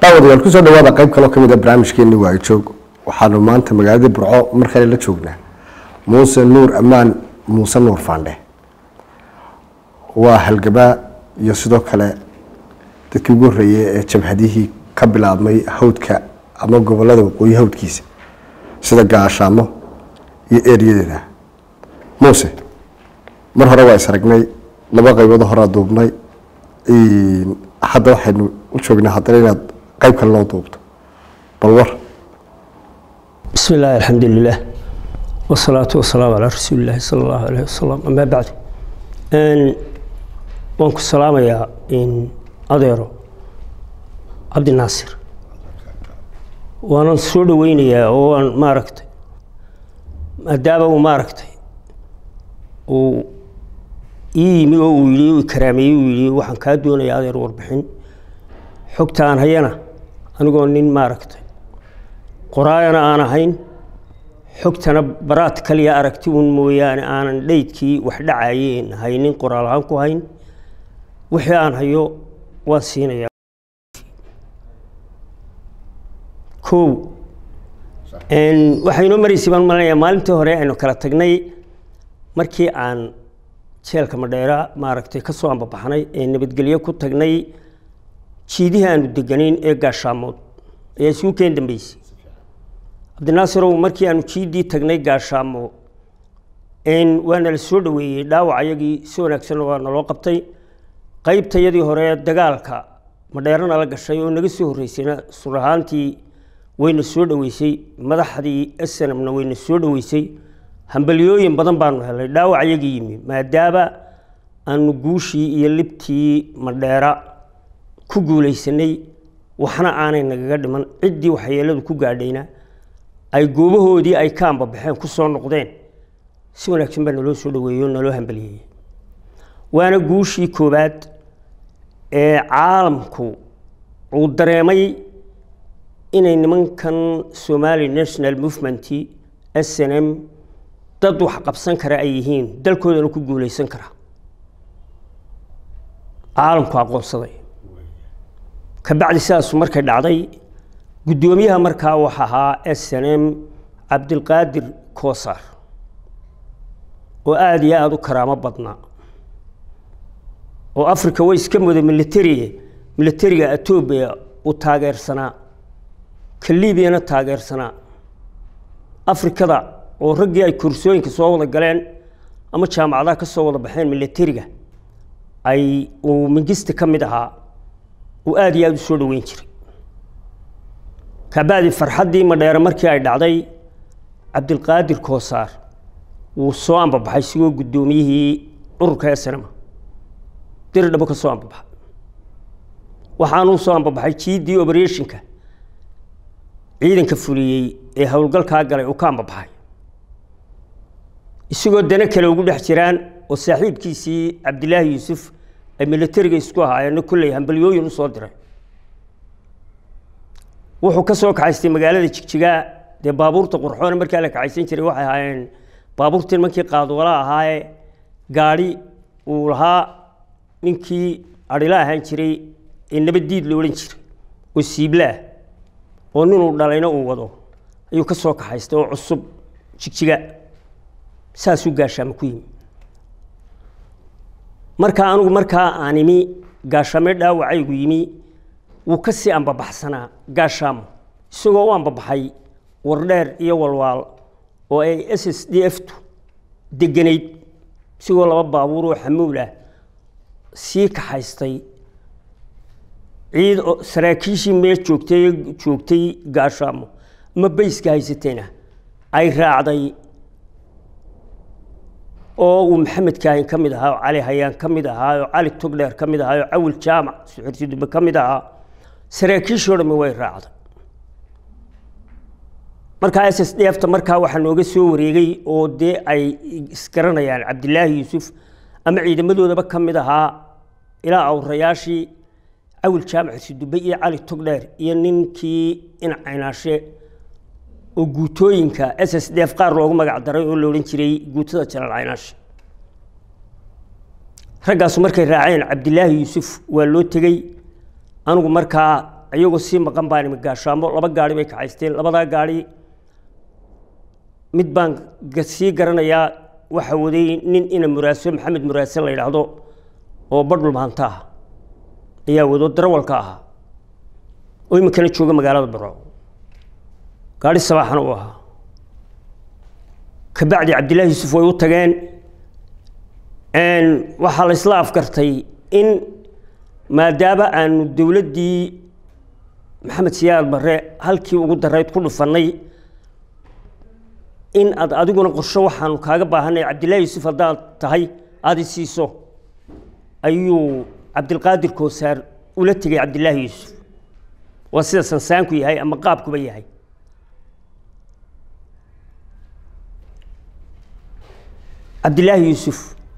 daawadayaal kusoo dhawaada qayb kaloo ka mid a barnaamijkeeni waayo joog waxaanu maanta magaalada burco mar kale la joognaa muuse nuur ammaan muuse nuur faandhe waa halgabaa iyo sidoo kale dadkii ugu horreeyey ee jabhadihii ka bilaabmay hawdka ama gobolada waqooyi hawdkiisa sida gaashaamo iyo eeriyadeeda muuse mar hore waa is aragnay laba qaybood horaa duubnay hadda waxaynu u joognaa haddana inaad qayb kale loo duubto bal war بسم الله الحمد لله والصلاة والسلام على رسول الله صلى الله عليه وسلم أما بعد أن وانكو السلام يا إن أديرو عبد الناصر وانا سود وين يا وان ما ركت أدابة وما ركت و إيمي ويلي وكرامي ويلي وحن كادونا يا أدير وربحين حكتان هينا أنا قول نين ما ركت qoraayana aan ahayn xogtana baraad kaliya aragti un mooyaane aanan dheydkii wax dhacayeen haynin qoraal ahaan ku hayn wixii aan hayo waan siinayaa kow waxay inoo maraysay baan malanayaa maalintii hore aynu kala tagnay markii aan jeelka madheera maaragtay ka soo ambabaxnay ee nabadgelyo ku tagnay jiidihii aanu deganayn ee gaashaamood ayaa isugu keen dambeysay cabdinaasarow markii aanu jiidii tagnay gaashaamo waana la soo dhaweeyey dhaawac ayagii si wanaagsan waa naloo qabtay qaybtayadii hore dagaalka madheerana la gashay oo naga soo horreysayna sur ahaantii wayna soo dhaweysay madaxdii snmna wayna soo dhaweysay hambalyooyin badan baanu helay dhaawac ayagii yimi maadaama aanu guushii iyo libtii madheera ku guulaysanay waxna aanay nagaga dhiman ciddii waxyeeladu ku gaadhayna ay goobahoodii ay ka ambabaxeen ku soo noqdeen si wanaagsan baa naloo soo dhaweeyo naloo hambaliyeeyey waana guushii koowaad ee caalamku uu dareemay inay nimankan somali national movement s n m dad wax qabsan kara ay yihiin dalkoodana ku guulaysan kara caalamku aqoonsaday kabacdi sidaasu markay dhacday guddoomiyaha markaa wax ahaa s n m cabdilqaadir koosar oo aada iyo aada u karaamo badnaa oo africa way iska muda militariga militariga etoobiya uu taageersanaa ka liibiyana taageersanaa afrikada oo raggii ay kursooyinka soo wada galeen ama jaamacadaha ka soo wada baxeen militariga ay uu mingista ka mid ahaa uu aada iyo aada u soo dhaweyn jiray kabacdi farxaddii madheere markii ay dhacday cabdilqaadir koosaar wuu soo ambabaxay sigoo guddoomiyihii ururka snma diri dhabo ka soo ambabaxay waxaanuu soo ambabaxay jiidii operationka ciidanka fuliyey ee howlgalkaa galay uu ka ambabaxay isagoo dana kale ugu dhex jiraan oo saaxiibkiisii cabdilaahi yuusuf ay militariga isku ahaayeenna kolley hambalyooyin usoo diray wuxuu ka soo kaxaystay magaalada jigjigaa dee baabuurta qurxoona markaa la kaxaysan jiray waxay ahaayeen baabuurtii nimankii qaadwala ahaaye gaadhi uu lahaa ninkii adhila ahaan jiray ee nabaddiid la odhan jiray oo siiblaah oo ninuu dhalayna uu wado ayuu ka soo kaxaystay oo cusub jigjiga saasuu gaashaamo ku yimi markaa anigu markaa aan imi gaashaame dhaawacaygu yimi wuu ka sii ambabaxsanaa gaashaamo isagoo u ambabaxay wardheer iyo walwaal oo ay s s d f tu deganayd isagoo laba baabuur oo xamuul ah sii kaxaystay ciid saraakiishii mee joogtay joogtay gaashaamo ama bayska haysatayna ay raacday oo uu maxamed kaahin ka mid ahaa oo cali hayaan ka mid ahaa oo cali togdheer ka mid ahaa oo cawil jaamac suxursidube ka mid ahaa saraakiishoo dhami way raacday markaa s s d f ta markaa waxaa nooga soo wareegay oo dee ay isgaranayaan cabdilaahi yuusuf ama ciidamadoodaba ka mid ahaa ilaa awrayaashii cawil jaamac xursidube iyo cali togdheer iyo ninkii incaynaashe oo guutooyinka s s d f qaar loogu magac daray oo la odhan jiray guutada jalaal caynaashe raggaasu markay raaceen cabdilaahi yuusuf waa loo tegey anigu markaa iyagoo sii maqan baan imi gaashaamo laba gaari bay kacaysteen labadaa gaari mid baan sii garanayaa waxa waday nin ina muraaso maxamed muraase la yidhaahdo oo badhul maanta ah ayaa wado darawalka ahaa oo iminkana jooga magaalada burco gaari sabaaxana uu ahaa kabacdi cabdillaahi yuusuf way u tageen waxaa la isla afgartay in maadaama aanu dowladdii maxamed siyaad barre halkii ugu darayd ku dhufannay in aad adiguna qorsho waxaanu kaaga baahanay cabdillaahi yuusuf haddaad tahay aada i siiso ayuu cabdilqaadir koosaar ula tegay cabdillaahi yuusuf waa sida sansaanku yahay ama qaabkuba yahay cabdillaahi yuusuf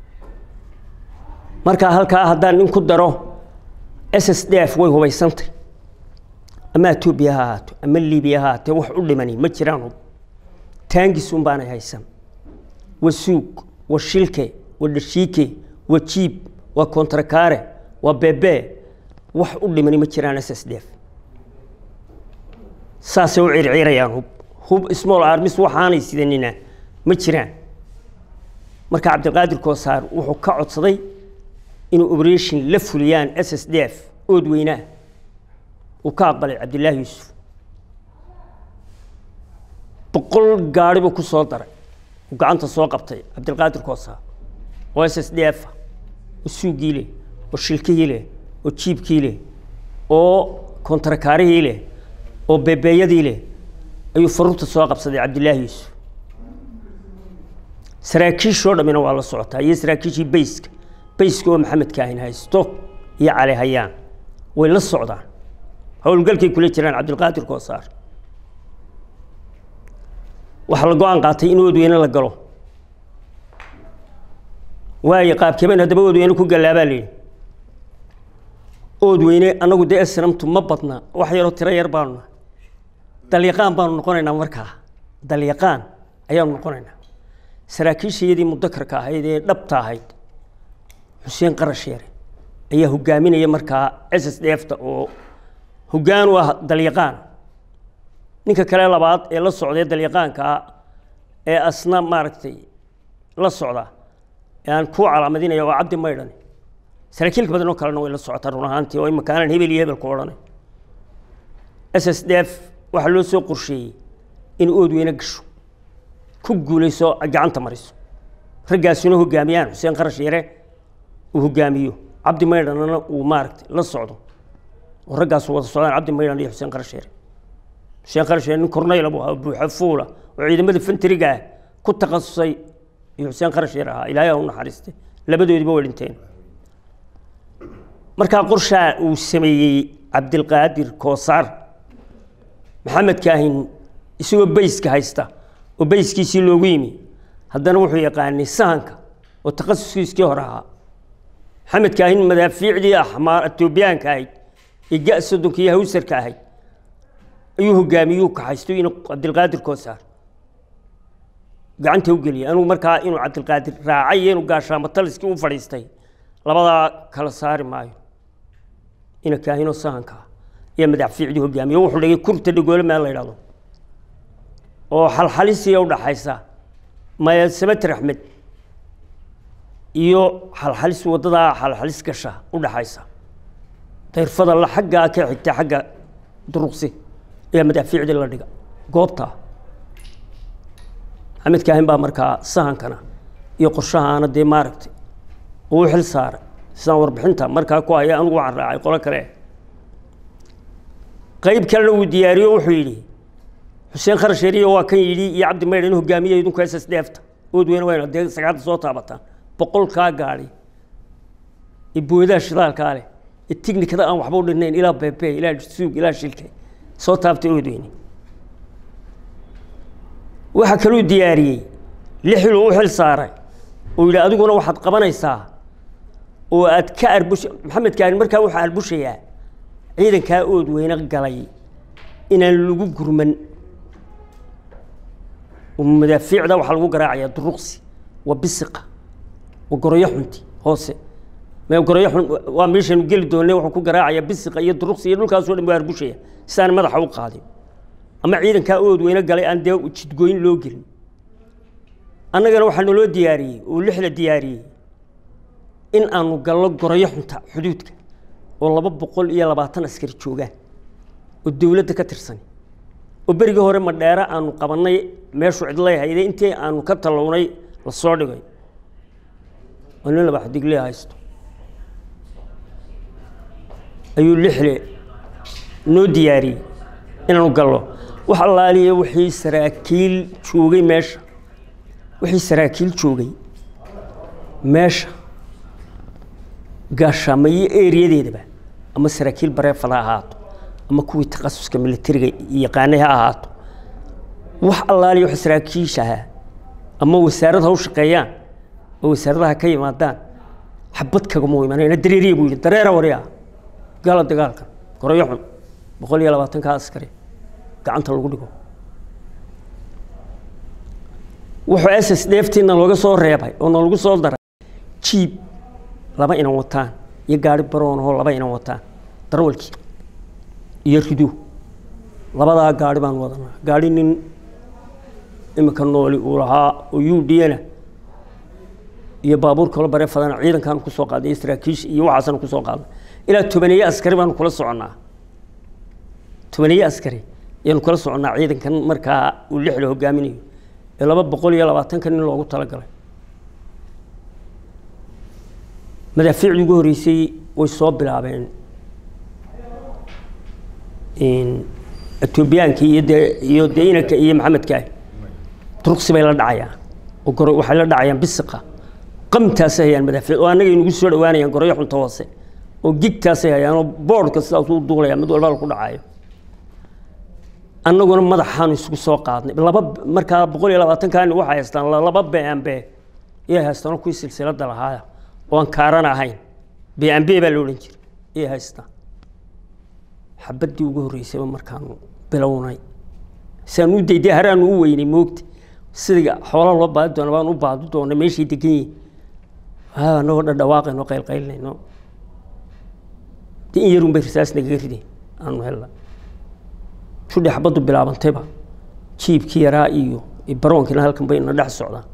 markaa halkaa haddaan in ku daro s s d f way hubaysantay ama etoobiya ha ahaato ama libiya ha ahaatee wax u dhimani ma jiraan hub taangis un baanay haysan waa suug waa shilke waa dhashiike waa jiib waa kontrakaare waa bebe wax u dhimani ma jiraan s s d f saasay u circiirayaan hub hub small armis waxaanay sidanina ma jiraan marka cabdiqaadir koosaar wuxuu ka codsaday inuu operation la fuliyaan s s d f ood weynaa uu ka aqbalay cabdillaahi yuusuf boqol gaari buu ku soo daray uu gacanta soo qabtay cabdilqaadir koosaar oo s s d f oo suugii leh oo shilkihii leh oo jiibkii leh oo kontrakaarihii leh oo bebeeyadii leh ayuu faruurta soo qabsaday cabdillaahi yuusuf saraakiishoo dhammina waa la socotaa iyo saraakiishii bayska bayska oo maxamed kaahin haysto iyo cali hayaan way la socdaan howlgalkay kula jiraan cabdilqaadir koosaar waxaa la go-aan qaatay in oodweyne la galo waayo qaabkeeben haddaba oodweyne ku gallaabaa layidhi oodweyne annagu dee esnamtu ma badna wax yaroo tiro yar baanu nahay dalyaqaan baanu noqonaynaa markaa dalyaqaan ayaanu noqonaynaa saraakiishayadii mudakarka ahayd ee dhabta ahayd xuseen qarasheere ayaa hogaaminaya markaa s s d f ta oo hoggaan u ah dalyaqaan ninka kale labaad ee la socday dalyaqaankaa ee asna maaragtay la socda ee aan ku calaamadinaya waa cabdi maydhani saraakiilka badan oo kalena way la socotaa run ahaantii oo imaka aanan hebel iyo hebel ku odhanay s s d f waxaa loo soo qorsheeyey in oodweyne gasho ku guulayso gacanta mariso raggaasuna hogaamiyaan xuseen qarash yare uu hogaamiyo cabdi maydhanna uu maaragtay la socdo oo raggaasu wada socdaan cabdi maydhan iyo xuseen qarash yare xuseen qarash yare nin kornayla buu ahaa buuxa fuula oo ciidamada fentriga ah ku takhasusay iyo xuseen qarash yare ahaa ilaahay ha u naxariistay labadoodiba way dhinteen markaa qorshaa uu sameeyey cabdilqaadir koosaar maxamed kaahin isagoo bayska haysta oo bayskiisii loogu yimi haddana wuxuu yaqaanay sahanka oo takhasuskiiskii hore ahaa maxamed kaahin madaafiicdii axmaar etoobiyaanka ahayd ee ga soddonka iyo hawsarka ahayd ayuu hogaamiyuu kaxaysto inuu cabdilqaadir koosaar gacanta u geliyay anugu markaa inuu cabdilqaadir raacay iyo inuu gaashaamo taliskii u fadhiistay labadaa kala saari maayo ina kaahinoo sahanka iyo madaafiicdii hogaamiye wuxuu dhigay kurta dhagoole meel la yidhahdo oo xalxalisiya udhaxaysa maya sabater axmed iyo xalxalis waddadaa xalxalis gasha udhaxaysa dayrfada la xaggaa ka xigta xagga duruqsi ayaa madaafiicdii la dhiga goobta maxamed kaahin baa markaa sahankana iyo qorshahaana dee maaragtay uu xil saaray sidaan warbixinta markaa ku haya anugu waxaan raacay qolo kale qayb kalena uu diyaariyo wuxuu yidhi xuseen kharasheeriyo waa kan yidhi iyo cabdi maydhan hogaamiye idinku s s dfta oodweyne wayna dee sagaalda soo taabataan boqolkaa gaadhi ee boodaha shidaalkaa leh ee tignikada aan waxba u dhinayn ilaa beebe ilaa suug ilaa shilke soo taabtay oodweyne waxaa kaluu diyaariyey lixil uu u xil saaray oo yidhi adiguna waxaad qabanaysaa oo aad ka arbush maxamed kaarin markaa waxaa arbushayaa ciidankaa ood weyne galay inaan lagu gurman madaafiicda waxaa lagu garaacayaa duruqsi waa bisiqa waa goroyo xunti hoose mee gorayo xun waa meeshaynu geli doonne wuxuu ku garaacaya bisiqa iyo duruqsi iyo dhulkaasoo dhan waa argushaya si aan madaxa u qaadin ama ciidankaa ood weyne galay aan dee jidgooyin loo gelin annagana waxaa naloo diyaariyey oo lixda diyaariyey in aanu gallo gorayo xunta xuduudka oo laba boqol iyo labaatan askari joogaan oo dowladda ka tirsan oo berigii hore madheere aanu qabannay meeshu cidlay hayde intii aanu ka tallownay la soo dhigay oo nin laba xadigle haysto ayuu lixle noo diyaariyey inaanu gallo wax allaaliya wixii saraakiil joogay meesha wixii saraakiil joogay meesha gaashaamayo eriyadeedaba ama saraakiil bareefad ha ahaato ama kuwii takhasuska militariga yaqaanay ha ahaato wax allaaliya wax saraakiisha ahaa ama wasaarad ha u shaqeeyaan oo wasaaradaha ka yimaadaan xabad kagama imanayna dareeriya buu yidhi dareera wariya gala dagaalka gorayo xun boqol iyo labaatanka askari gacanta lagu dhigo wuxuu s s dheeftiina looga soo reebay oo nalagu soo daray jiib laba inan wataan iyo gaari baroonahoo laba inan wataan darwalkii iyo rido labadaa gaari baan wadanaa gaari nin imika nooli uu lahaa oo u d na iyo baabuur kalo bare fadana ciidankaanu kusoo qaadnay iyo saraakiisha iyo waxaasanu kusoo qaadnay ilaa tobaneeye askari baanu kula soconnaa tobaneeye askari ayaanu kula soconnaa ciidankan markaa uu lixda hogaaminayo ee laba boqol iyo labaatanka nin loogu talagalay madaafiicdii ugu horreysay way soo bilaabeen etoobiyaankii iyo dee iyo dee inanka iyo maxamedka duruqsi bay la dhacayaan oo goro waxay la dhacayaan bisiqa qamtaasay hayaan madaafiic oo annaga inugu soo dhawaanayaan gorayo xunta hoose oo gigtaasay hayaan oo boodhka sidaas u duulaya mid walba ku dhacayo annaguna madaxaanu isugu soo qaadnay laba markaa boqol iyo labaatankaani waxay haystaan laba bmb iyay haystaan kuwii silsilada lahaaya oo aan kaaran ahayn bmb baa la odhan jiray iyay haystaan xabaddii ugu horreysayba markaanu bilownay siaan u dayday haraanu u weynay moogta sida xoola loo baadi doona baan u baadi doonay meeshay degan yihin anagoo dhadhawaaqayno qaylqaylnayno de in yarun bay risaas nagaga rideen aanu helna shudhi xabaddu bilaabantayba jiibkii yaraa iyo baroonkiina halkan bay na dhex socdaan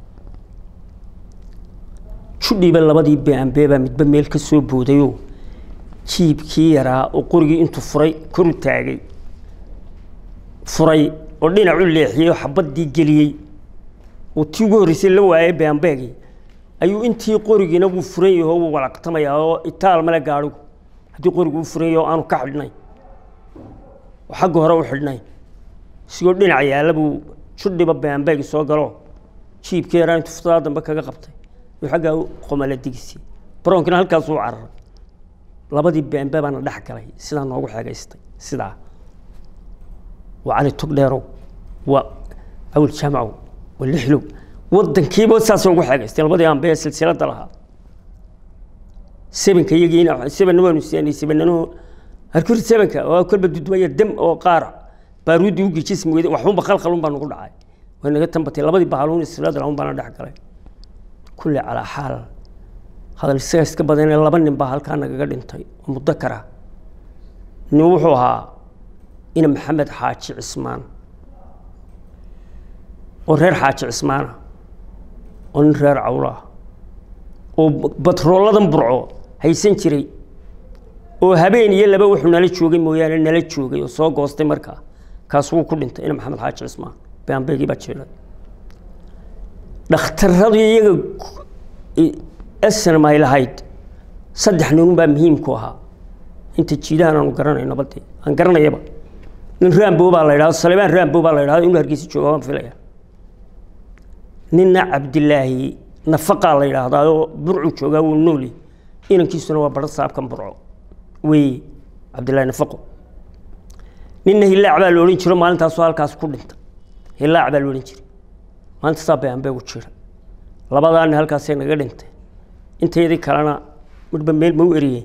shudhiiba labadii bambe baa midba meel ka soo boodayoo jiibkii yaraa oo qorigii intuu furay koru taagay furay oo dhinacu leexiyey oo xabaddii geliyey oo tii ugu horreysay la waayay bambeegii ayuu intii qorigiina wuu furan yaho wuu walaqtamayaa oo itaal male gaadhigu haddii qorigu u furan yaho aanu ka xidhnay oo xagga hore u xidhnay isigoo dhinac yaalla buu shudhiba bambeegi soo galo jiibkii yaraa intuu futadaa dambe kaga qabtay yuu xaggaa qomala digisi baroonkina halkaasuu cararay labadii bambe baana dhex galay sidaa noogu xeegaystay sidaa waa cali tugdheerow waa awil jaamacow waa lixlow waddankiiba saas ugu xeegaystay labadii ambee silsilada lahaa sebenka iyagiina sebenna waanu siyaanay sebenano harkuri sebenka waa kolba dudmaya dam oo qaar baaruuddii u gejismi weyday waxunba khalkhalun baa nagu dhacay way naga tambatay labadii bahaluun silsilada lahun baana dhex galay kulli calaa xaal hadal isaga iska badanee laba nin baa halkaa nagaga dhintay oo mudakara nin wuxuu ahaa ina maxamed xaaji cismaan oo reer xaaji cismaana oo nin reer cawlaah oo batrooladan burco haysan jiray oo habeen iyo laba wuxuu nala joogay mooyaane nala joogay oo soo goostay markaa kaas wuu ku dhintay ina maxamed xaaji cismaan baanbeegii baa jiray dhakhtaradii iyaga snm ay lahayd saddex ninun baa muhiimku ahaa inta jiidahan aanu garanayno badii aan garanayaba nin rambo baa la idhahdo salebaan rambo baa la idhahdo inuu hargeysa jooga waan filaya ninna cabdilaahi nafaqaa la yidhaahdaa oo burcu joogaa wuu nooli inankiisuna waa baro saabkan burco weeye cabdillaahi nafaqo ninna hilaac baa la odhan jiro maalintaasoo halkaas ku dhintay hilaac baa la odhan jiray maalinta saa bayanbeegu jira labadaa nin halkaasay naga dhintay inteydii kalena midhba meel ma u eriyeen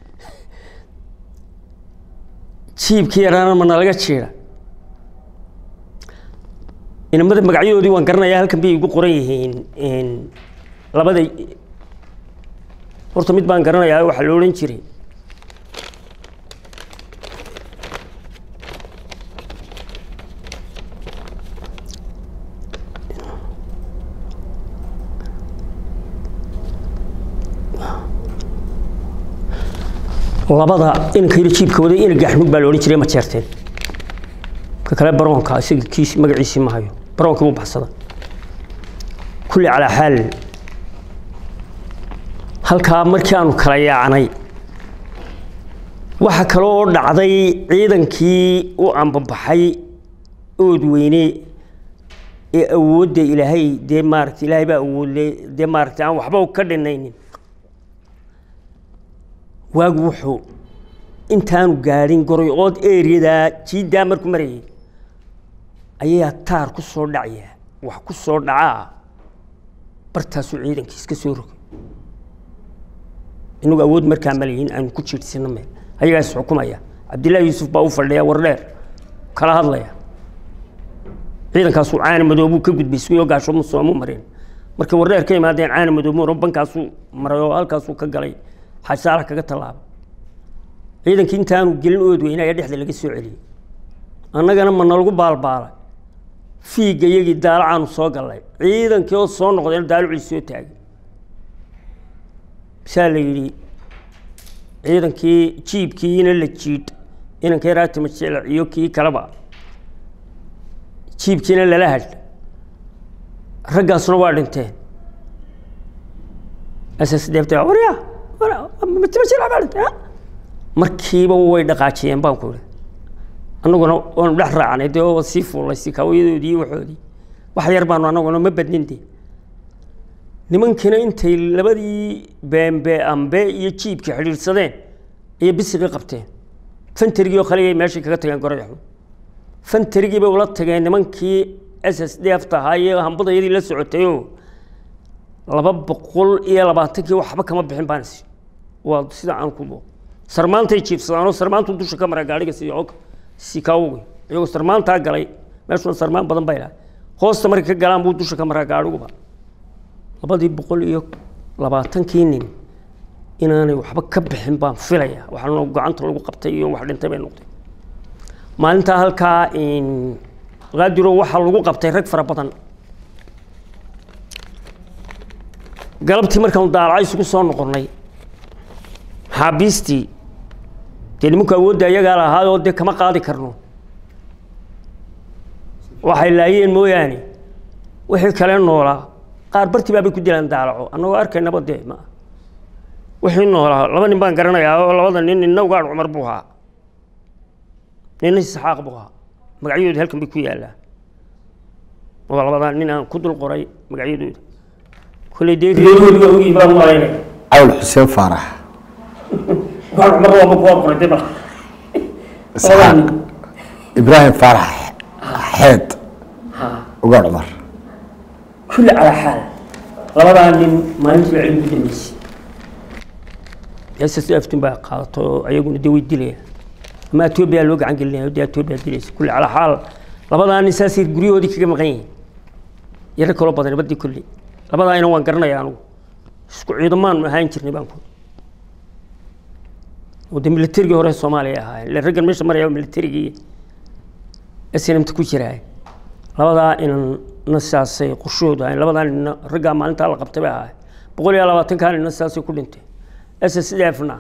jiibkii yaraana ma nalaga jiira inamada magacyadoodii waan garanayaa halkan bay igu qoran yihiin labada horta mid baan garanayaa waxaa la odhan jiray labada inanka yar jiibka waday ina gaxmud baa la odhan jiray ma jeerteen ka kale baroonka isaga kiis magaciisii ma hayo baroonkii wuu baxsada kulli calaa xaal halkaa markii aanu kala yaacnay waxa kale oo dhacday ciidankii u ambabaxay ood weyne ee awoodda ilaahay dee maaragta ilaahay baa awoodle dee maaragta aan waxba ka dhinaynin waagu wuxuu intaanu gaadhin goroyood ereyadaa jiiddaa markuu marayay ayaa taar ku soo dhacaya wax ku soo dhacaa bartaasuu ciidankii iska soo rogay inagu awood markaa malayihin aanu ku jiidsino meel ayagaas xukumaya cabdillaahi yuusuf baa u fadhiya war dheer kala hadlaya ciidankaasuu caana madoobuu ka gudbay isagoo gaasho musoomu mareen markay wardheer ka imaadeen caana madoobo bankaasuu maray oo halkaasuu ka galay xasaala kaga tallaabay ciidankii intaanu gelin ood weyne ayaa dhexda laga soo celiyey annagana ma nalagu baalbaalay fiigga iyagii daalacaanu soo gallay ciidankii oo soo noqdeen daalucii soo taagay saa la yidhi ciidankii jiibkiina la jiidh inankii raatima jeclac iyo kii kaleba jiibkiina lala hadh raggaasuna waa dhinteen ss deebta warya markiiba way dhaqaajiyeen baan ku ihi annaguna waanu dhex raacnay dee oo sii fuullay sikaawayadoodii iyo waxoodii wax yar baanu annaguna ma badnin dee nimankiina intay labadii beembe ambe iyo jiibkii xidhiidhsadeen ayay bisiqii qabteen fantarigii oo kale ayay meeshii kaga tageen gorayaxu fantarigii bay ula tageen nimankii s s d f tahaa iyo hambadayadii la socotayoo laba boqol iyo labaatankii waxba kama bixin baan is waa sida aan ku sarmaantay jiifsadaan oo sarmaantu dusha ka mara gaadhiga si sikaawogi iyagoo sarmaantaa galay meeshuna sarmaan badan bay lahay hoosta markay ka galaan buu dusha ka maraa gaadhiguba labadii boqol iyo labaatankii nin inaanay waxba ka bixin baan filaya waxaana gacanta lagu qabtay iyo wax dhintay bay noqday maalintaa halkaa qaadiro waxaa lagu qabtay rag fara badan galabtii markaanu daalaca isugu soo noqonnay maxaabiistii dee nimanku awoodda ayagaa lahaayoo dee kama qaadi karno waxay laayeen mooyaane wixii kale noolaa qaar bartii baabay ku dilaan daalaco annagoo arkaynaba dee ma wixii noolaa laba nin baan garanayaa oo labada nin ninna ugaadh cumar buu ahaa ninna isxaaq buu ahaa magacyadooda halkan bay ku yaallaan waa labadaa nin aan ku dul qoray magacyadooda kolley dee reeroodiga ogii baan malaynaya cawl xuseen faarax ugaadh cumar waaba kuwa qoray dee bal isxaaq ibraahim faarax xeed ugaadh cumar kulli calaa xaal labadaa nin maalintii baa cilmi ku dambeysay ss aftun baa qaadato oo ayaguna dee way dilayaan ama etoobiya loo gacan gelinaya dee etoobiya dilaysa kulli calaa xaal labadaa nin saasay guryahoodii kaga maqan yihiin iyo rag kaloo badan badii kulli labadaa ina waan garanaya anugu isku ciidamaan ahaan jirnay baan ku oo dee militarigii hore soomaaliya ahaayeen ille raggan meesha maraya militarigii snmt ku jiraa labadaa inanna saasay qorshahoodu ahayn labadaa ninna raggaa maalintaa la qabtay bay ahaay boqol iyo labaatankaa ninna saasay ku dhintay s s d fna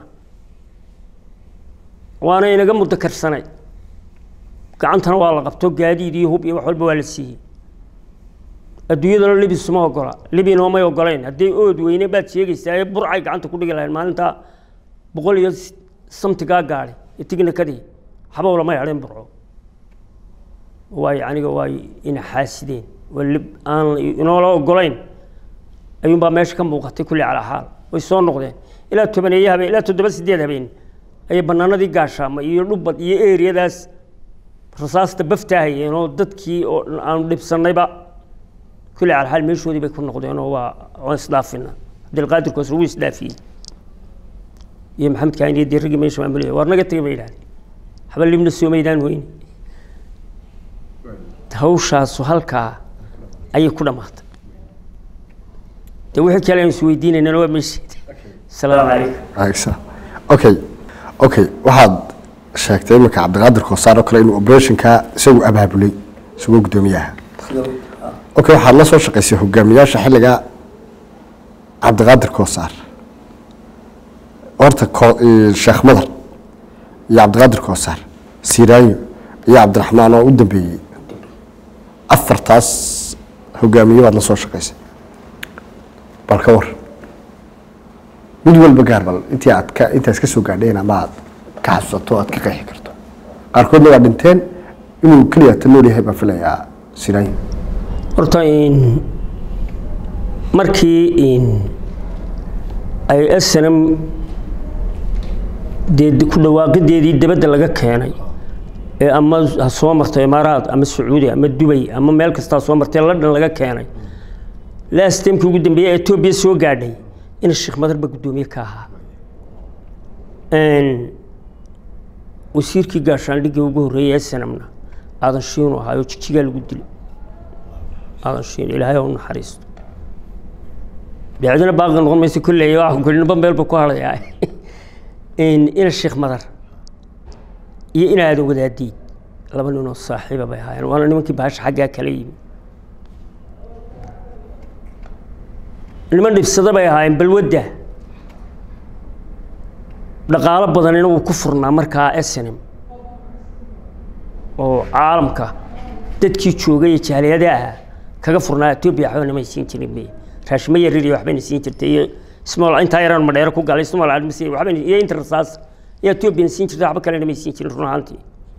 waana inaga muddo karsanay gacantana waa la qabto gaadiid iyo hub iyo wax walba waa la siiyey adduunyadana libis ma ogola libina may ogolayn hadday ood weyne baad sheegaysaa ee burcay gacanta ku dhigi lahayn maalintaa boqol iyo samtigaa gaadhay iyo tignikadii waxba lama hadheen burco waay aniga waay ina xaasideen waa lib aan inoola ogolayn ayuunbaa meesha ka muuqatay kulli calaa xaal way soo noqdeen ilaa tobaneeye habeen ilaa toddoba sideed habeen ayay banaanadii gaashaama iyo dhubad iyo eriyadaas rasaasta baftaahayeen oo dadkii oo aanu dhibsanayba kulli calaa xaal meeshoodii bay ku noqdeen oo waa waan isdhaafina cabdilqaadirkoos lagu isdhaafiyey iyo maxamed kaan iyo dirigii meesha maamulaya waar naga tegay bay yidhahdeen waxba libna soomaydaan weyne hawshaasu halkaa ayay ku dhammaatay de wixii kale aan isweydiinaynana waa meesheeda asalaamu calaykum Aysa. okay okay waxaad sheegtay iminka cabdiqaadir koosaar oo kale inuu operationka isagu abaabulay isagoo guddoomiyaha okay waxaad la soo shaqaysay hogaamiyaasha xilliga cabdiqaadir koosaar horta ko- eh, sheekh madar iyo cabdiqaadir koosaar siraayo iyo cabdiraxmaan oo u dambeeyey afartaas hogaamiye baad la soo shaqaysay bal ka war mid walba gaar bal intii aad ka intaas ka soo gaadheen ama aad ka xasuusato aad ka qeexi karto qaarkoodna waa dhinteen inuu keliya ta nool yahay baan filayaa siraayo horta in markii in ay snm dee ku dhawaaqideedii dibadda laga keenay ee ama ha soo marto imaaraad ama sacuudi ama dubay ama meel kastaa soo martay london laga keenay lastemkii ugu dambeeyey ee etoobiya soo gaadhay in sheekh madarba guddoomiye ka ahaa wasiirkii gaashaandhigii ugu horreeyay snmna aadan shiinu ahaa oo jigjigaa lagu dilay aadan shiin ilaahay ha u naxariisto bicdina baaqi noqon mayso kolley wax kulinba meelba ku hadhayaa ina sheekh madar iyo in aadan wadaadiid laba ninoo saaxiiba bay ahaayeen waana nimankii baasha xaggaa kala yimi niman dhibsada bay ahaayeen balwadda dhaqaalo badanina wuu ku furnaa markaa snm oo caalamka dadkii joogay ee jaaliyada ahaa kaga furnaa etoobiya waxba namay siin jirin be raashimo yarir iyo waxbayna siin jirtay iyo small intaa yaraan madheero ku galay small admisi waxbayna iyo inta rasaas iyo etoobiyana siin jirtay waxba kale namay siin jirin run ahaantii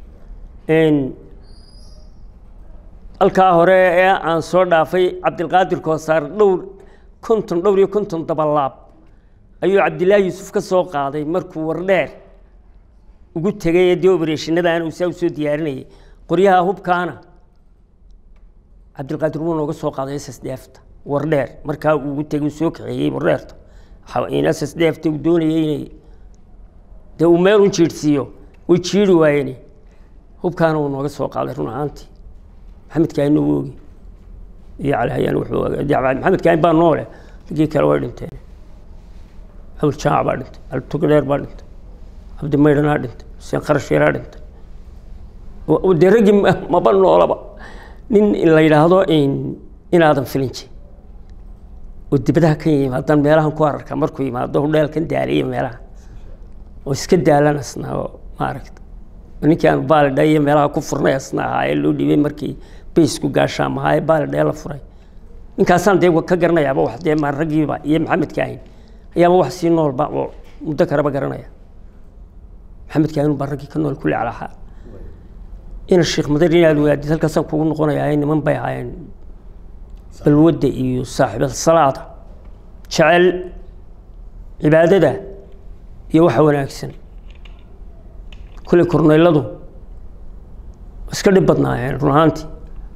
halkaa hore ee aan soo dhaafay cabdilqaadir koosaar dhowr konton dhowr iyo konton dabalaab ayuu cabdilaahi yuusuf ka soo qaaday markuu wardheer ugu tegay ee dee obereshinadaan uu saa usoo diyaarinayay qoryaha hubkaana cabdilqaadir wuu nooga soo qaaday ss dheefta wardheer markaa uu ugu tegay uu soo kaxeeyey wardheerta in ss dheefta uu doonayay inay dee uu meel un jiirhsiiyo way jiiri waayeen hubkaana wuu nooga soo qaaday run ahaantii maxamed kaahin uu oogi iyo cali hayaan wuxuu ogaa maxamed kaahin baa noole raggii kale way dhinteen xawil jaac baa dhintay altugadheer baa dhintay cabdi maydhanaa dhintay xuseen kharasheeraa dhintay dee raggii maba noolaba nin la yidhaahdo inaadan filinji oo dibadaha ka yimaadaan meelahan ku ararka markuu yimaado hudheelkan daaliya meelaha oo iska daalan asnaa oo maaragta ninkii aan baalidha iyo meelaha ku furnay asna ahaa ee loo dhiibay markii baysku gaashaam ahaa ee baalidha la furay ninkaasaan dee ka garanayaaba wax dee maan raggiiba iyo maxamed kaahin ayaaba wax sii noolba oo muddo karaba garanaya maxamed kaahin baa raggii ka nool kulli calaaxaa ina sheekh madar inaad ogaadid halkaasaan kugu noqonayaa niman bay ahaayeen balwadda iyo saaxiibada salaada jecel cibaadada iyo waxa wanaagsan kulley korneyladu iska dhib badnaayeen run ahaantii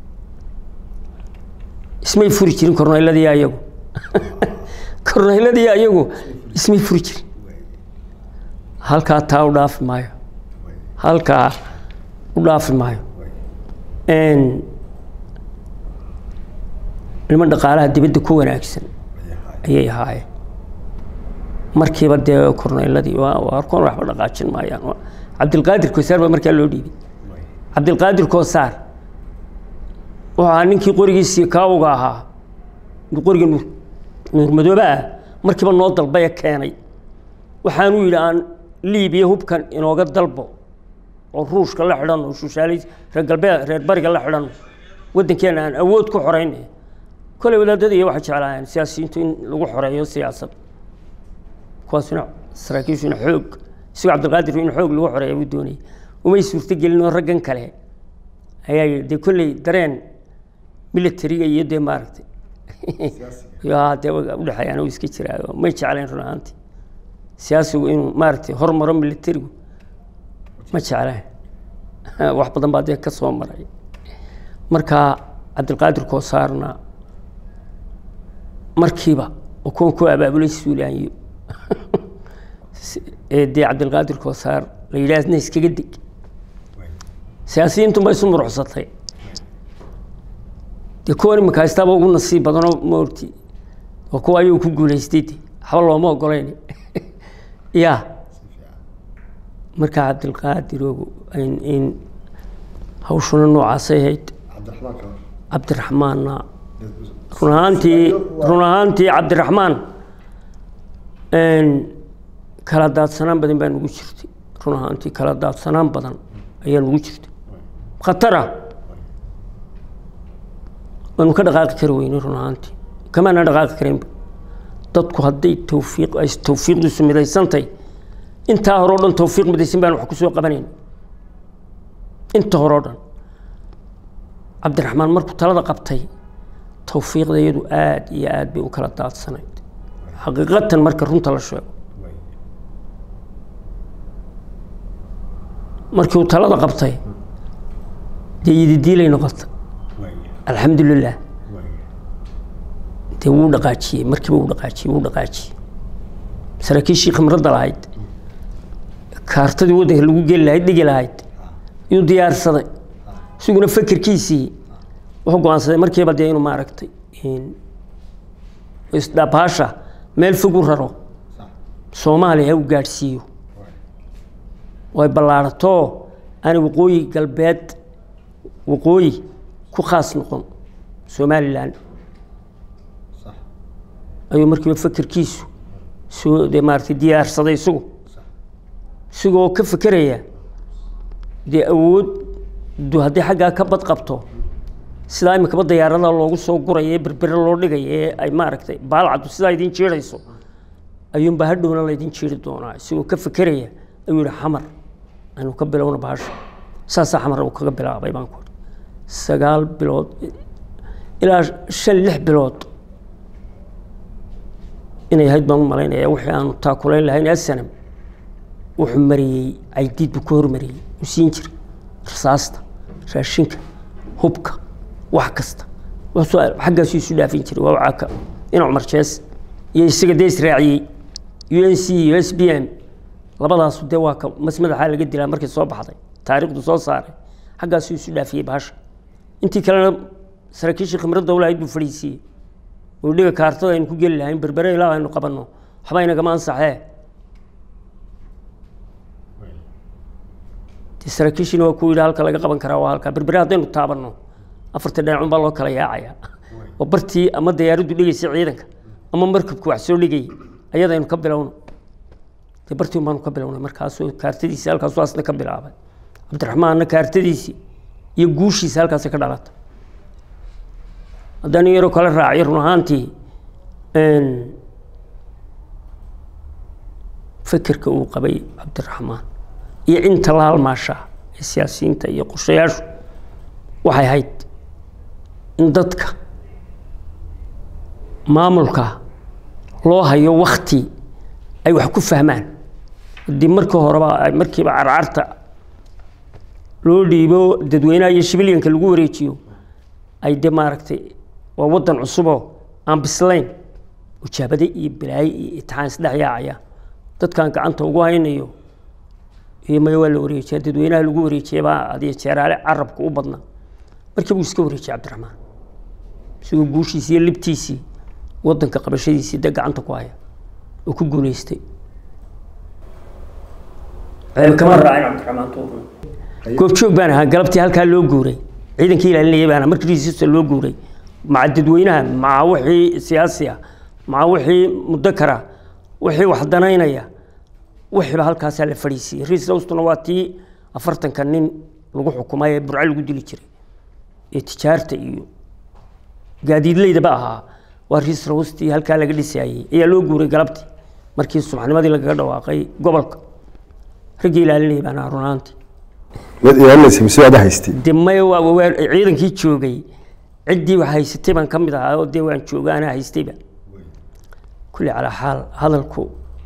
ismay furi jirin korneyladii ayagu korneyladii ayagu ismay furi jirin halkaa taa u dhaafi maayo halkaa u dhaafi maayo niman dhaqaalaha dibadda ku wanaagsan ayay ahaayeen markiiba dee korneyladii arkoon waxba dhaqaajin maayaan cabdilqaadir koosaar baa markaa loo dhiibay cabdilqaadir koosaar wuxuu ahaa ninkii qorigiisii kaawuga ahaa qoriga nuur nuurmadoobe ah markiiba noo dalbaya keenay waxaanuu yidhi aan liibiya hubkan inooga dalbo oo ruushka la xidhan oo shushaalays reer galbeed reer bariga la xidhan waddankeena aan awood ku xoreyn koley wadaadada iyo waxay jeclaayeen siyaasiyiintu in lagu xoreeyo siyaasad kuwaasuna saraakiishuna xoog isagoo cabdilqaadir in xoog lagu xoreeya buu doonayay umay suurtogelin oo raggan kale ayaa yidhi dee kolley dareen militariga iyo dee maaragtay yaa dee udhexeeyaan uu iska jiraayo may jeclayn run ahaantii siyaasigu inuu maaragtay hormaro militarigu ma jeclayn wax badan baa dee ka soo maray marka cabdilqaadir koosaarna markiiba oo kuwan ku abaabulay suulaanyo ee dee cabdilqaadir koosaar la yidhaahna iskaga deg siyaasiyiintu ma isu muruxsatay dee kuwan imika haystaaba ugu nasiib badanoo maorti oo kuwa ayuu ku guulaystay de waxba looma ogolayn ya markaa cabdilqaadirogu in- in hawshuna noocaasay ahayd cabdiraxmaanna run ahaantii run ahaantii cabdiraxmaan kala daadsanaan badan baa nugu jirtay run ahaantii kala daadsanaan badan ayaa nugu jirtay khatara waanu ka dhaqaaqi kari weynay run ahaantii kamaana dhaqaaqi karaynba dadku hadday tawfiiq ay tawfiiqdiisu midaysantahay intaa hore o dhan tawfiiq midaysan baan wax ku soo qabanayn inta hore o dhan cabdiraxmaan markuu talada qabtay tawfiiqda iyadu aad iyo aad bay u kala daadsanayd xaqiiqatan marka runta la sheego markii uu talada qabtay dee yididiilay noqota alxamdulilah dee wuu dhaqaajiyey markiiba wuu dhaqaajiyey wuu dhaqaajiyey saraakiishii khimradda lahayd kaartadii waddanka lagu geli lahayd dhigi lahayd yuu diyaarsaday isaguna fekerkiisii wuxuu go-aansaday markiiba dee inuu maaragtay isdhabaasha meel fog u raro soomaaliya uu gaadhsiiyo oo ay ballaarato aanay waqooyi galbeed waqooyi ku khaas noqon somalilan ayuu markiiba fekerkiisu soo dee maaragtay diyaarsaday isagu isagoo ka fekeraya dee awooddu haddii xaggaa ka bad qabto sidaa imikaba dayaarada loogu soo guraya ee berbere loo dhigaya ee ay maaragtay baalcaddu sidaa idin jiirayso ayuunbaa hadhowna laydin jiiri doonaa isagoo ka fekeraya ayuu yihi xamar aynu ka bilowna bahasha saasaa xamar uu kaga bilaabay baan ku sagaal bilood ilaa shan lix bilood inay ahayd baan u malaynaya wixii aanu taakulayn lahayn asanam wuxuu mariyey caydiid buu ka hormariyey uu siin jiray rasaasta raashinka hubka wax kasta wuxuu xaggaasuu isu dhaafin jiray waa wacaaka in cumar jees iyo isaga dee israaciyey u n c iyo s b m labadaasu dee waa ka mas madaxaa laga dilaa markay soo baxday taariikhdu soo saaray xaggaasuu isu dhaafiyey bahasha intii kalena saraakiishii khimradda u lahayd buu fadhiisiiyey oo dhiga kaartada aynu ku geli lahayn berbere ilaa aynu qabanno waxba inagama ansaxee dee saraakiishiina waa ku yidhi halka laga qaban karaa waa halka berbere haddaynu taabanno afarta dhinacun baa loo kala yaacaya oo bartii ama dayaaraddu dhigaysay ciidanka ama markabku wax soo dhigayay ayadaynu ka bilowno dee bartii un baanu ka bilownay markaasuu kaartadiisii halkaasuu asna ka bilaabay cabdiraxmaanna kaartadiisii iyo guushiisa halkaasay ka dhalatay haddaan yaroo kale raaciyo run ahaantii fekerka uu qabay cabdiraxmaan iyo inta la halmaasha ee siyaasiyiinta iyo qorshayaashu waxay ahayd in dadka maamulka loo hayo wakti ay wax ku fahmaan haddii markii horeba ay markiiba carcarta loo dhiibo dadweynaha iyo shibilyanka lagu wareejiyo ay de maaragtay waa waddan cusuboo aan bislayn ujaabade iyo balaaye iyo itixaan isdhex yaacaya dadkan gacanta ugu haynayo iyo maya waa la wareejiya dadweynaha lagu wareejiyay baa adiyo jeeraale carabka u badnaa markii buu iska wareejiyay cabdiraxmaan isagoo guushiisii iyo libtiisii waddanka qabashadiisii dee gacanta ku haya oo ku guuleystay kama raacin cabdiraxmaan tuurna goobjoog baan ahaa galabtii halkaa loo guuray ciidankii ilaalinayay baan ahaa markii risiista loo guuray maca dadweynaha maca wixii siyaasi ah maca wixii mudakara wixii wax danaynaya wixiiba halkaasaa la fadhiisiiyey riis hawstuna waa tii afartanka nin lagu xukumay ee burco lagu dili jiray ee tijaarta iyo gaadiidleydaba ahaa waa riis rawstii halkaa laga dhisaayey ayaa loo guuray galabtii markii subaxnimadii lagaga dhawaaqay gobolka raggii ilaalinayay baan ahaa runaantii mid ilaalinaysa mise waad haystay de maya waa waa ciidankii joogay ciddii wax haysatay baan ka mid ahaa oo dee waan jooga anaa haystayba kulli calaa xaal hadalku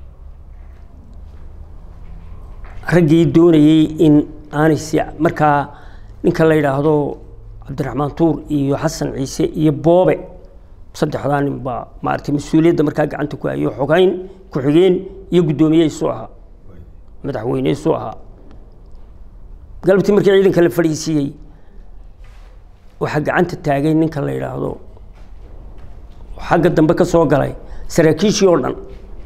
raggii doonayey in aanay si markaa ninka la yidhaahdo cabdiraxmaan tuur iyo xasan ciise iyo boobe saddexdaa nin baa maaragtay mas-uuliyadda markaa gacanta ku hayo xogeyn ku-xigeen iyo guddoomiye isu ahaa madaxweyne isu ahaa galabtii markii ciidanka la fadhiisiiyey waxaa gacanta taagay ninka la yidhaahdo xagga dambe ka soo galay saraakiishii oo dhan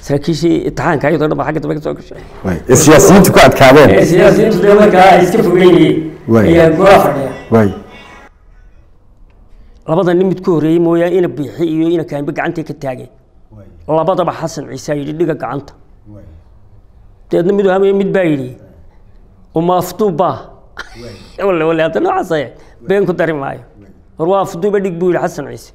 saraakiishii imtixaanka ayadoo dhan baa xagga dambe ka soo gashay waay ee siyaasiyiintu ku adkaadeen ee siyaasiyiintu dee markaa ay iska fogeynayeen Waay. ayaa golaa fadhiya waay labada nin mid ku horreeyey mooyaane ina biixi iyo ina kaanbe gacantay ka taageen labadaba xasan ciise yidhi dhiga gacanta deedna mid hamaya mid baa yidhi uma afduubbaa wale wale hadda noocaas ayaa been ku dari maayo war waa afduube dhig buu yidhi xasan ciise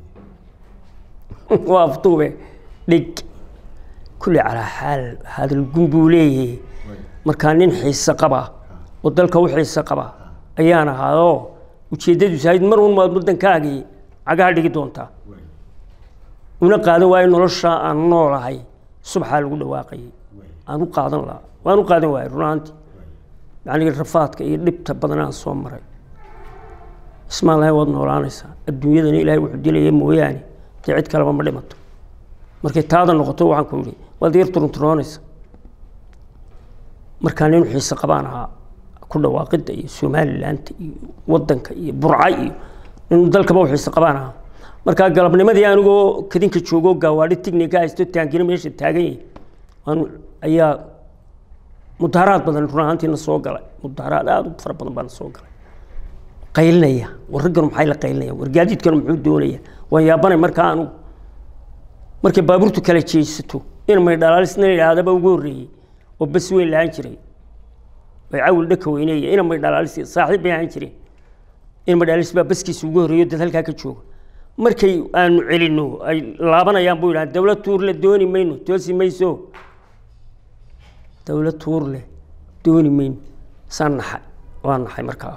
waa afduube dhig kulli calaa xaal hadal gun buu leeyahay markaa nin xiise qaba oo dalka u xiise qaba ayaan ahaadoo ujeeddadiisu ahayd mar un maad waddankaagii cagaha dhigi doontaa una qaadan waayo nolosha aan noolahay subxaa lagu dhawaaqayay aan u qaadan lahaa waan u qaadan waayay run ahaantii yacni rafaadka iyo dhibta badan aan soo maray ismaan lahayn waad noolaanaysaa adduunyadana ilaahay wuxuu dilaya mooyaane dee cid kaleba ma dhimato markay taada noqoto waxaan ku yidhi waad yar turunturoonaysa markaa nin xiise qabaan ahaa ku dhawaaqidda iyo somalilaanta iyo waddanka iyo burca iyo nin dalkaba u xiise qabaan ahaa markaa galabnimadii anigoo kadinka joogoo gaawaadhi tignika haysto taangina meesha taagan yahay waan ayaa mudaharaad badan run ahaantiina soo galay mudaharaad aada u fara badan baana soo galay qaylinaya war raggan maxay la qaylinaya war gaadiidkan muxuu doonaya waan yaabanay markaa anugu markay baabuurtu kala jeesato in may dhalaalisna yidhaahdaba ugu horreeyey oo bas weyn lahaan jiray way cawil dhaka weyneeya ina may dhalaalis saaxiib bay ahaan jireen in may dhalaalis baa baskiisa ugu horreeyo dad halkaa ka jooga markay aanu celinno ay laabanayaan buu yidhaha dowlad tuur le dooni mayno toosi mayso dowlad tuur leh dooni mayno saan naxay waa naxay markaa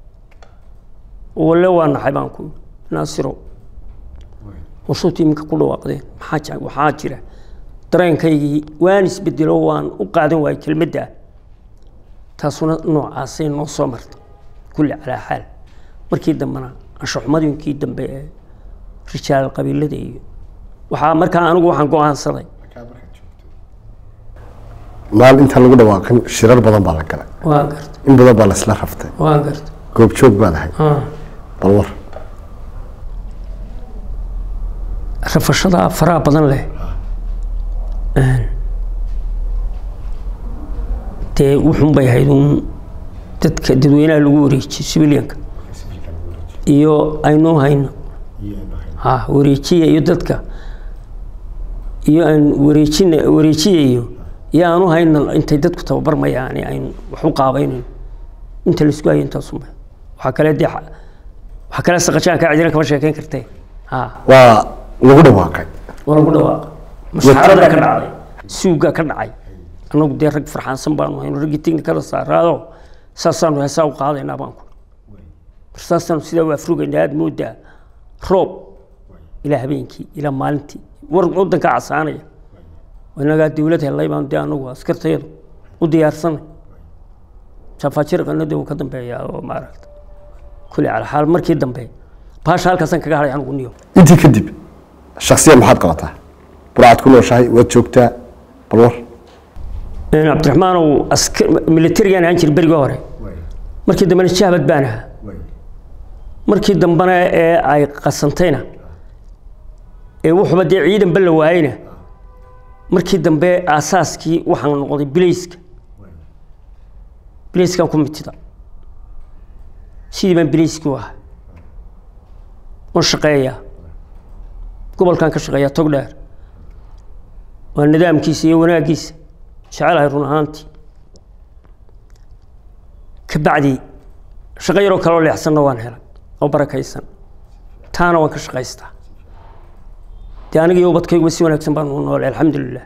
walle waa naxay baan ku naasiro warsuuti iminka ku dhawaaqdeen maxaa jira waxaa jira dareenkaygii waan isbedelo waan u qaadan waayay kelmadda taasuna noocaasay noo soo marta kulli calaa xaal markii dambena anshaxumadiinkii dambe ee rijaal qabiilada iyo waxaa markaa anigu waxaan go-aansaday maal intaan lagu dhawaaqin shirar badan baa la galay waa garta in badan baa la isla raftay waa garta goobjoog baad ahay bal war rafashada faraha badan leh dee wuxun bay ahayd uun dadka dadweynaha lagu wareejiyo civilianka iyo aynoo hayno ha wareejiya iyo dadka iyo aan wareejina wareejiyayo iyo aanu hayno intay dadku tababarmayaan aynu wax u qaabaynayno inta laisku hayo intaasunba waxaa kale dee waxaa kale saqajaanka cidina kama sheekeyn kartee ha waa lagu dhawaaqay waa lagu dhawaaqa masxaradaa ka dhacday suugaa ka dhacay annagu dee rag farxaansan baanu hayno raggii tiknikada saaraado saasaanu heesaa u qaadaynaa baan ku saasaanu sidaa u afrugaynaa aada moodaa roob ilaa habeenkii ilaa maalintii war waddanka casaanaya inagaa dowlad helay baan dee anagu askartayadu u diyaarsanay jafaajirqana dee uu ka dambeeyaa oo maaragta kulli cala xaal markii dambe baasha halkaasaan kaga hadhay anigu niyo intii kadib shaksiyan maxaad qabataa burcad ku nooshahay waad joogtaa bal war cabdiraxmaanow askar militarigaan ahaan jira berigii hore markii dambena jahbad baan ahaa markii dambena ee ay qasantayna ee wuxuba dee ciidanba la waayeyna markii dambe aasaaskii waxaan noqday bilayska bilayskaan ku mitida sidii baan bilayskii u ahay waan shaqeeyaa gobolkan ka shaqeeyaa tog dheer waa nidaamkiisa iyo wanaaggiisa jecelahay run ahaantii ka bacdi shaqo yaroo kaloo leexsanna waan helay oo barakaysan taana waan ka shaqaystaa dee aniga iyo ubadkayguba si wanaagsan baan u noolay alxamdulilah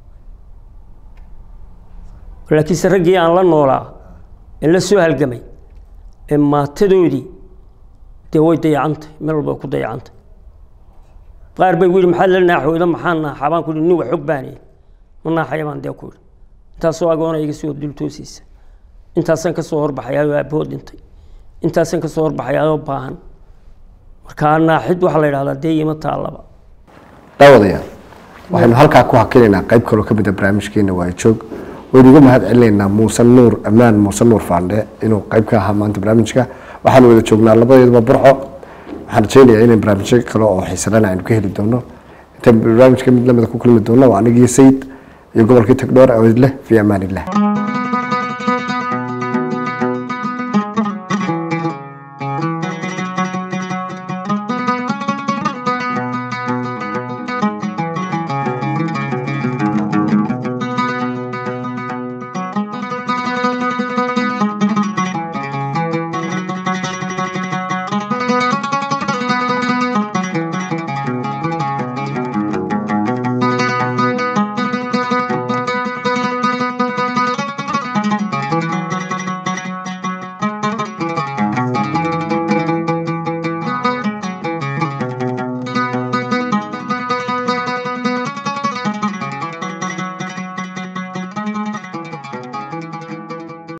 laakiinse raggii aan la noolaa ee la soo halgamay ee maatadoodii dee way dayacantay meel walba way ku dayacantay qaar bay gu yidhi maxaad la naaxooda maxaan naaxaa baan ku yidhi nin wax xog baanaya ma naaxaya baan dee ku yidhi intaasoo agoona iga soo dul toosiisa intaasaan ka soo horbaxayaayoo aabbahood dhintay intaasaan ka soo horbaxayaayoo baahan markaa naaxid waxaa la yidhahdaa dee ima taallaba daawadayaal waxaynu halkaa ku hakinaynaa qayb kaloo ka mid a barnaamijkeena waayo joog waynu uga mahad celinaynaa muuse nuur ammaan muuse nuur faandhe inuu qayb ka ahaa maanta barnaamijka waxaanu wada joognaa labadeeduba burco waxaan rajeynayaa inay barnaamijyo kale oo xiisadana aynu ka heli doono intaan barnaamijka mid lamida ku kulmi doona waa anigii sayid iyo gobolkii tagdhoor awedleh fi amaan illah